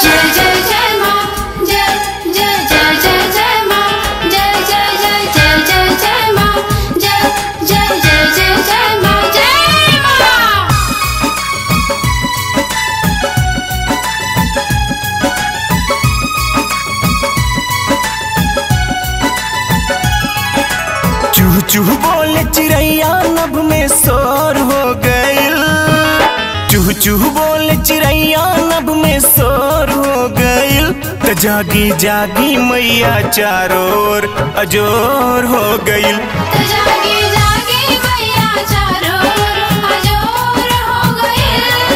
जय जय जय माँ जय जय जय जय जय माँ जय जय जय जय जय जय माँ जय जय जय जय जय माँ जय माँ चूह चूह बोले चिड़ैया नभ में शोर हो गइल चूह चूह बोले चिड़ैया नभ में शोर हो गइल त जागी जागी मैया चारों ओर अजोर हो गइल तो जागी जागी मैया चारों ओर अजोर हो गइल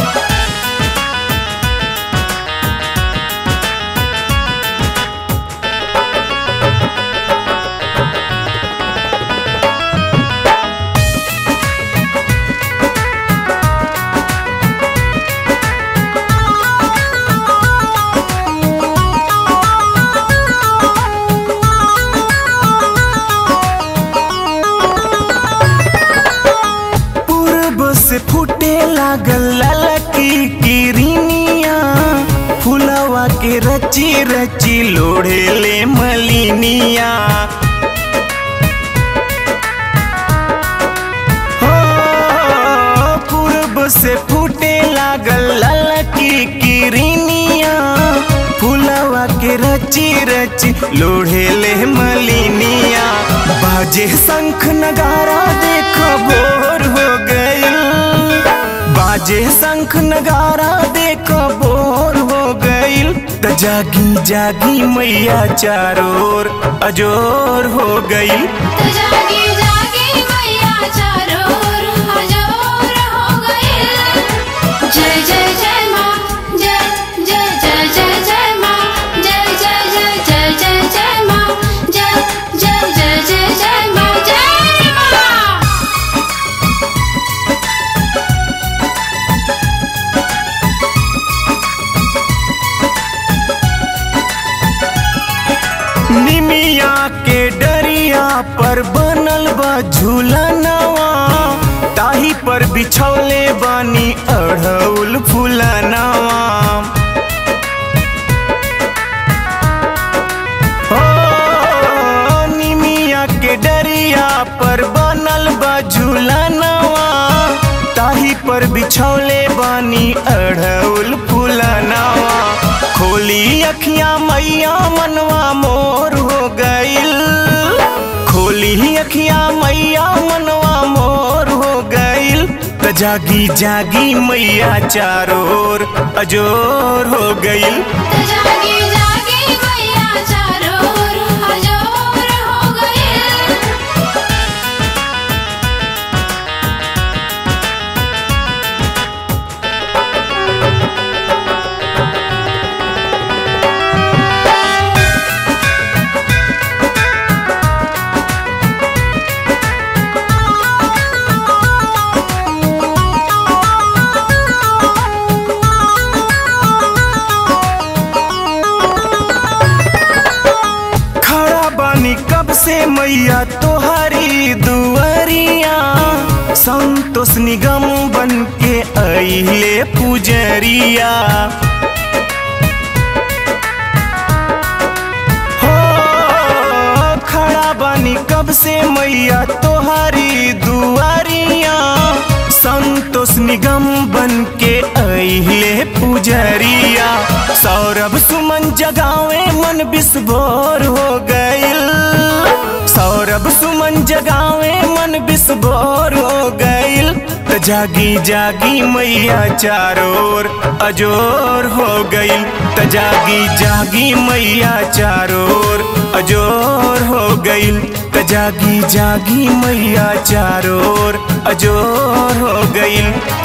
पूर्व से फूटे लागल ललकी किरनिया फुलवा के रची रची लोढ़े ले मलिनिया हो पूर्व से फूटे लागल ललकी किरनिया फुलवा के रची रची लोढ़े ले मलिनिया बाजे शंख नगारा देखो भोर हो गइल बाजे शंख नगारा देखो भोर हो गइल त जागी जागी मैया चारों ओर अजोर हो गइल तो जागी जागी मैया चारों ओर अजोर हो गइल जय जय जय माँ जय जय जय जय जय माँ जय जय जय जय जय जय माँ जय जय जय जय जय माँ जय माँ निमिया के डरिया पर बनल बा झूलनवा ताही पर बिछौले बानी अढ़ौल फूलनवा ओ निमिया के डरिया पर बनल बा झूलनवा ताही पर बिछौले बानी अढ़ौल फूलनवा खोली अखियां मैया मनवा मोर हो गइल खोली अखियां मैया मनवा मोर हो गइल त जागी जागी मैया चारों ओर अजोर हो गइल तो जागी जागी मैया चारों ओर अजोर हो गइल खड़ा बानी कब से मैया तोहरी दुआरिया संतोष निगम बन के अइले पुजरिया हो खड़ा बानी कब से मैया तोहरी दुआरिया संतोष निगम बन के अइले पुजरिया सौरभ सुमन जगावे मन बिस्भोर हो गइल सौरभ सुमन जगावे मन बिस्भोर हो गइल त जागी जागी मैया चारों ओर अजोर हो गइल त जागी जागी मैया चारों ओर अजोर हो गइल त जागी जागी मैया चारों ओर अजोर हो गइल